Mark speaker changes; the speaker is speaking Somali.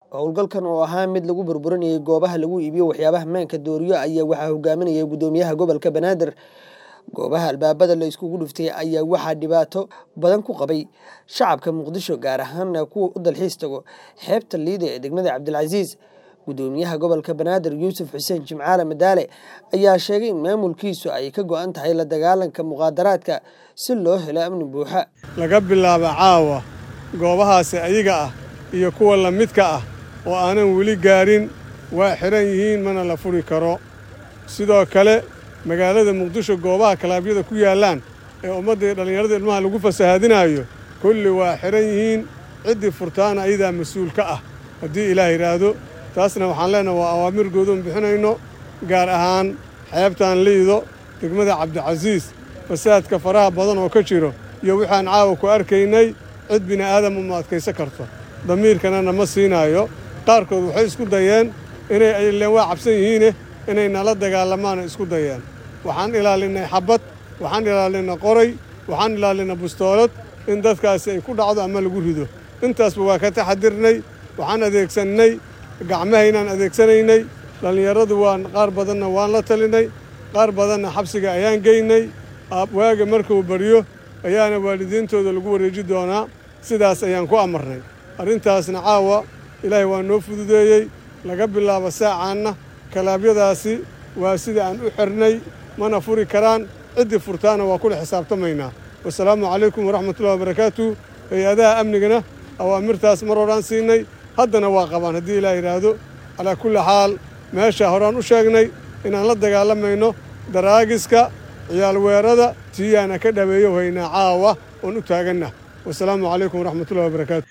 Speaker 1: howlgalkan oo ahaa mid lagu burburinayay goobaha lagu iibiyo waxyaabaha maanka dooriyo ayaa waxaa hogaaminayay gudoomiyaha gobolka banaadir goobaha albaabada la iskugu dhuftay ayaa waxaa dhibaato badan ku qabay shacabka muqdisho gaar ahaana kuwa u dalxiis tago xeebta liida ee degmada cabdilcasiis gudoomiyaha gobolka banaadir yuusuf xuseen jimcaale madaale ayaa sheegay in maamulkiisu ay ka go-an tahay la dagaalanka muqaadaraadka si loo helo amni buuxa
Speaker 2: laga bilaabo caawa goobahaasi ayaga ah iyo kuwa la midka ah oo aanan weli gaarin waa xidhan yihiin mana la furi karo sidoo kale magaalada muqdisho goobaha kalaabyada ku yaallaan ee ummadda iyo dhallinyarada ilmaha lagu fasahaadinaayo kulli waa xidhan yihiin ciddii furtaana ayadaa mas-uul ka ah haddii ilaah yidhaahdo taasna waxaan leenaha waa awaamir goodoon bixinayno gaar ahaan xeebtaan liido degmada cabdicasiis fasaadka faraha badan oo ka jiro iyo waxaan caawa ku arkaynay cid bini'aadama ma adkaysan karto damiirkanana ma siinaayo qaarkood waxay isku dayeen inay ayleen waa cabsan yihiine inay nala dagaalamaana isku dayeen waxaan ilaalinnay xabbad waxaan ilaalinay qoray waxaan ilaalinay bustoolad in dadkaasi ay ku dhacdo ama lagu rido intaasba waa ka taxadirnay waxaan adeegsannay gacmahaynaan adeegsanaynay dhallinyaradu waan qaar badanna waan la talinay qaar badanna xabsiga ayaan geynay waaga markuu baryo ayaana waalidiintooda lagu wareeji doonaa sidaas ayaan ku amarnay arrintaasna caawa ilaahay waa noo fududeeyey laga bilaabo saacaanna kalaabyadaasi waa sida aan u xirnay mana furi karaan ciddii furtaana waa kula xisaabtamaynaa wasalaamu calaykum waraxmatullahi wabarakaatu hay-adaha amnigana awaamirtaas mar horaan siinay haddana waa qabaan haddii ilaah yidhaahdo calaa kulli xaal meesha horaan u sheegnay inaan la dagaalamayno daraagiska ciyaalweerada tiyaana ka dhaweeyo haynaa caawa oon u taaganna wasalaamu calaykum waraxmatullahi wabarakaatu